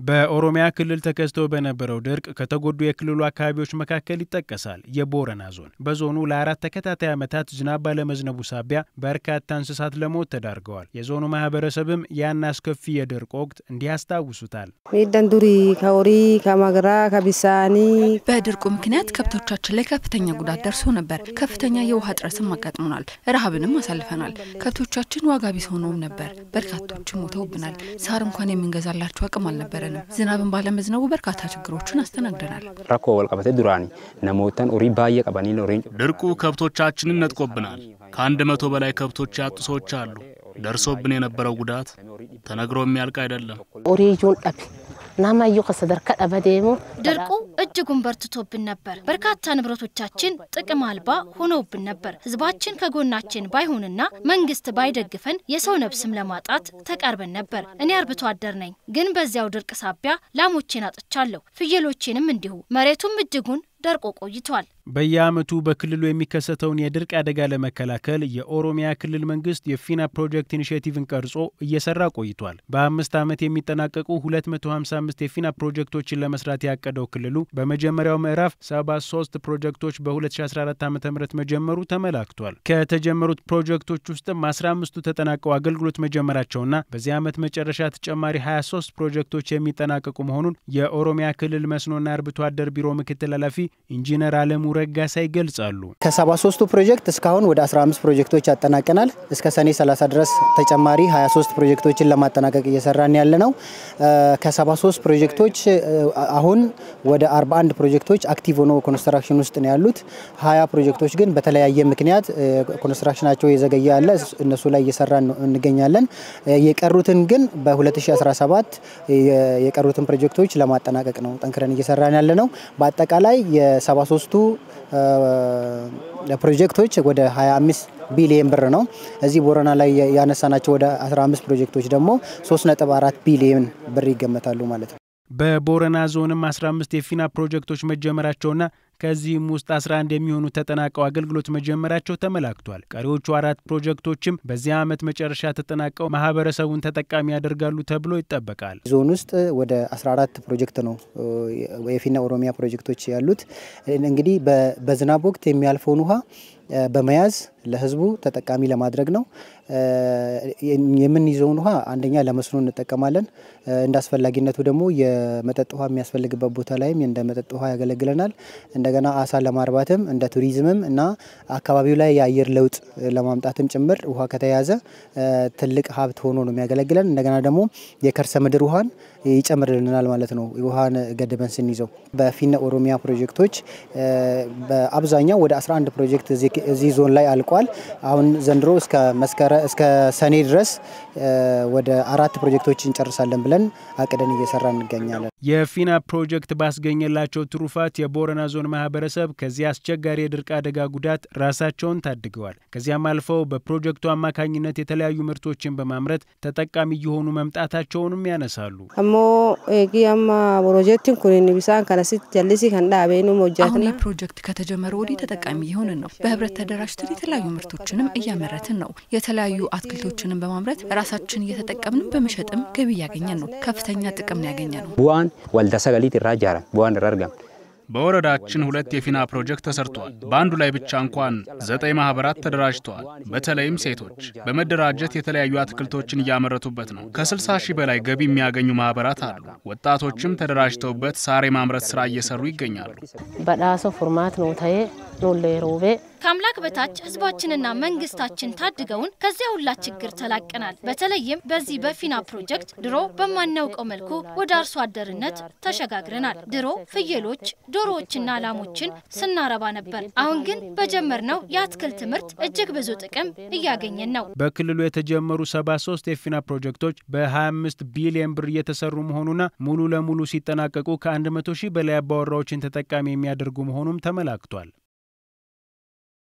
በኦሮሚያ ክልል ተከስቶ በነበረው ድርቅ ከተጎዱ የክልሉ አካባቢዎች መካከል ይጠቀሳል የቦረና ዞን። በዞኑ ለአራት ተከታታይ ዓመታት ዝናብ ባለመዝነቡ ሳቢያ በርካታ እንስሳት ለሞት ተዳርገዋል። የዞኑ ማህበረሰብም ያን አስከፊ የድርቅ ወቅት እንዲህ ያስታውሱታል። ሚደን ዱሪ ከሆሪ ከማግራ ከቢሳኒ በድርቁ ምክንያት ከብቶቻችን ላይ ከፍተኛ ጉዳት ደርሶ ነበር። ከፍተኛ የውሃ እጥረትም አጋጥሞናል። ረሃብንም አሳልፈናል። ከብቶቻችን ዋጋ ቢስ ሆነውም ነበር። በርካቶችም ሞተውብናል። ሳር እንኳን የምንገዛላቸው አቅም አልነበረንም። ዝናብን ባለመዝነቡ በርካታ ችግሮችን አስተናግደናል። ረኮ ወልቀበቴ ዱራኒ ነሞተን ኡሪ ባየ ቀበኒ ኦሬንጅ ድርቁ ከብቶቻችንን ነጥቆብናል። ከአንድ መቶ በላይ ከብቶች ያጡ ሰዎች አሉ። ደርሶብን የነበረው ጉዳት ተነግሮ የሚያልቅ አይደለም። ኦሬጆን ጠብ ናማዩ ከሰደርከ ደበዴሞ ድርቁ እጅጉን በርትቶብን ነበር። በርካታ ንብረቶቻችን ጥቅም አልባ ሆነውብን ነበር። ሕዝባችን ከጎናችን ባይሆንና መንግስት ባይደግፈን የሰው ነፍስም ለማጣት ተቃርበን ነበር። እኔ አርብቶ አደር ነኝ፣ ግን በዚያው ድርቅ ሳቢያ ላሞቼን አጥቻለሁ፣ ፍየሎቼንም እንዲሁ። መሬቱም እጅጉን ደርቆ ቆይቷል። በየዓመቱ በክልሉ የሚከሰተውን የድርቅ አደጋ ለመከላከል የኦሮሚያ ክልል መንግስት የፊና ፕሮጀክት ኢኒሽቲቭን ቀርጾ እየሰራ ቆይቷል። በአምስት ዓመት የሚጠናቀቁ 255 የፊና ፕሮጀክቶችን ለመስራት ያቀደው ክልሉ በመጀመሪያው ምዕራፍ 73 ፕሮጀክቶች በ2014 ዓ ም መጀመሩ ተመላክቷል። ከተጀመሩት ፕሮጀክቶች ውስጥም 15ቱ ተጠናቀው አገልግሎት መጀመራቸውና በዚህ ዓመት መጨረሻ ተጨማሪ 23 ፕሮጀክቶች የሚጠናቀቁ መሆኑን የኦሮሚያ ክልል መስኖና አርብቶ አደር ቢሮ ምክትል ኃላፊ ኢንጂነር አለሙ ረጋሳ ይገልጻሉ። ከ73ቱ ፕሮጀክት እስካሁን ወደ 15 ፕሮጀክቶች ያጠናቀናል። እስከ ሰኔ 30 ድረስ ተጨማሪ 23 ፕሮጀክቶችን ለማጠናቀቅ እየሰራን ያለ ነው። ከ73 ፕሮጀክቶች አሁን ወደ 41 ፕሮጀክቶች አክቲቭ ሆኖ ኮንስትራክሽን ውስጥ ነው ያሉት። 20 ፕሮጀክቶች ግን በተለያየ ምክንያት ኮንስትራክሽናቸው የዘገየ ያለ እነሱ ላይ እየሰራን እንገኛለን። የቀሩትን ግን በ2017 የቀሩትን ፕሮጀክቶች ለማጠናቀቅ ነው ጠንክረን እየሰራን ያለ ነው። በአጠቃላይ የ73ቱ ፕሮጀክቶች ወደ 25 ቢሊየን ብር ነው። እዚህ ቦረና ላይ ያነሳናቸው ወደ 15 ፕሮጀክቶች ደግሞ 3.4 ቢሊየን ብር ይገመታሉ ማለት ነው። በቦረና ዞንም 15 የፊና ፕሮጀክቶች መጀመራቸውና ከዚህም ውስጥ 11 የሚሆኑ ተጠናቀው አገልግሎት መጀመራቸው ተመላክቷል። ቀሪዎቹ አራት ፕሮጀክቶችም በዚህ ዓመት መጨረሻ ተጠናቀው ማህበረሰቡን ተጠቃሚ ያደርጋሉ ተብሎ ይጠበቃል። ዞን ውስጥ ወደ 14 ፕሮጀክት ነው የፊና ኦሮሚያ ፕሮጀክቶች ያሉት። እንግዲህ በዝናብ ወቅት የሚያልፈውን ውሃ በመያዝ ለህዝቡ ተጠቃሚ ለማድረግ ነው። የምንይዘውን ውሃ አንደኛ ለመስኖ እንጠቀማለን። እንደ አስፈላጊነቱ ደግሞ የመጠጥ ውሃ የሚያስፈልግበት ቦታ ላይም እንደ መጠጥ ውሃ ያገለግለናል። እንደገና አሳ ለማርባትም እንደ ቱሪዝምም እና አካባቢው ላይ የአየር ለውጥ ለማምጣትም ጭምር ውሃ ከተያዘ ትልቅ ሀብት ሆኖ ነው የሚያገለግለን። እንደገና ደግሞ የከርሰ ምድር ውሃን ይጨምርልናል ማለት ነው። ውሃን ገድበን ስንይዘው በፊነ ኦሮሚያ ፕሮጀክቶች በአብዛኛው ወደ 11 ፕሮጀክት እዚህ ዞን ላይ አልቋል። አሁን ዘንድሮ እስከ መስከረ እስከ ሰኔ ድረስ ወደ አራት ፕሮጀክቶች እንጨርሳለን ብለን አቅደን እየሰራ እንገኛለን። የፊና ፕሮጀክት ባስገኘላቸው ትሩፋት የቦረና ዞን ማህበረሰብ ከዚህ አስቸጋሪ የድርቅ አደጋ ጉዳት ራሳቸውን ታድገዋል። ከዚያም አልፈው በፕሮጀክቱ አማካኝነት የተለያዩ ምርቶችን በማምረት ተጠቃሚ እየሆኑ መምጣታቸውንም ያነሳሉ። አሞ ጊያማ ፕሮጀክትን ኩኒን ቢሳን ከነሲት ጀልሲ ከንዳቤኑ አሁን ይህ ፕሮጀክት ከተጀመረ ወዲህ ተጠቃሚ እየሆንን ነው። በህብረት ተደራጅተን የተለያዩ ምርቶችንም እያመረትን ነው። የተለያዩ አትክልቶችንም በማምረት ራሳችን እየተጠቀምን በመሸጥም ገቢ እያገኘን ነው። ከፍተኛ ጥቅም ነው ያገኘ ነው። ቡዋን ወልደ ሰገሊት ራ ጃረ ቡዋን ረርገም በወረዳችን ሁለት የፊና ፕሮጀክት ተሰርቷል። በአንዱ ላይ ብቻ እንኳን ዘጠኝ ማህበራት ተደራጅተዋል። በተለይም ሴቶች በመደራጀት የተለያዩ አትክልቶችን እያመረቱበት ነው። ከ60 ሺህ በላይ ገቢ የሚያገኙ ማህበራት አሉ። ወጣቶችም ተደራጅተውበት ሳር የማምረት ስራ እየሰሩ ይገኛሉ። በዳሶ ፎርማት ነው ታዬ ኖሌ ሮቤ ከአምላክ በታች ህዝባችንና መንግስታችን ታድገውን ከዚያ ሁላ ችግር ተላቀናል። በተለይም በዚህ በፊና ፕሮጀክት ድሮ በማናውቀው መልኩ ወደ አርሶ አደርነት ተሸጋግረናል። ድሮ ፍየሎች፣ ዶሮዎችና ላሞችን ስናረባ ነበር። አሁን ግን በጀመርነው የአትክልት ምርት እጅግ ብዙ ጥቅም እያገኘን ነው። በክልሉ የተጀመሩ 73 የፊና ፕሮጀክቶች በ25 ቢሊዮን ብር እየተሰሩ መሆኑና ሙሉ ለሙሉ ሲጠናቀቁ ከ100 ሺህ በላይ አባወራዎችን ተጠቃሚ የሚያደርጉ መሆኑም ተመላክቷል።